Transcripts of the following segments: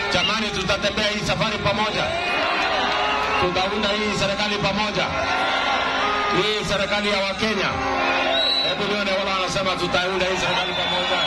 Jamani, tutatembea hii safari pamoja, tutaunda hii serikali pamoja, hii serikali ya Wakenya. Hebu nione wala wanasema tutaunda hii serikali pamoja.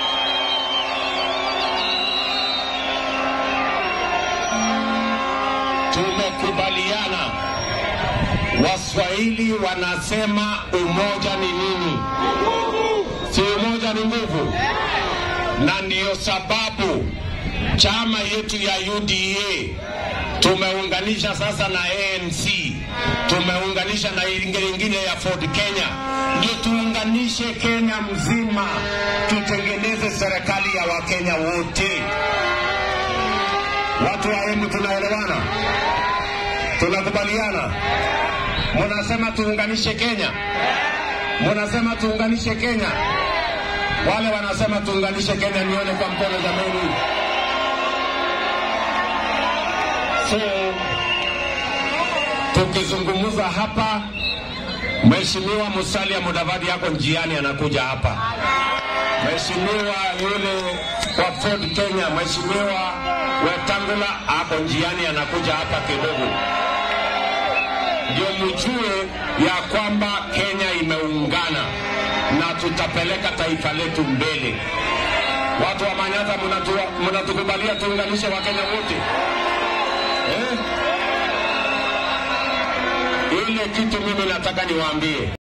Tumekubaliana, Waswahili wanasema umoja ni nini? Si umoja ni nguvu, na ndiyo sababu chama yetu ya UDA tumeunganisha sasa na ANC, tumeunganisha na ingine ya Ford Kenya, ndio tuunganishe Kenya mzima, tutengeneze serikali ya Wakenya wote. Watu wa Embu tunaelewana, tunakubaliana. Munasema tuunganishe Kenya, munasema tuunganishe Kenya. Wale wanasema tuunganishe Kenya, nione kwa mkono jameni. So tukizungumza hapa, Mheshimiwa Musalia Mudavadi yako njiani anakuja hapa. Mheshimiwa yule wa Ford Kenya, Mheshimiwa Wetangula ako njiani anakuja hapa kidogo, ndio mjue ya kwamba Kenya imeungana na tutapeleka taifa letu mbele. Watu wa Manyata, mnatu- mnatukubalia tuunganishe Wakenya wote eh? Ile kitu mimi nataka niwaambie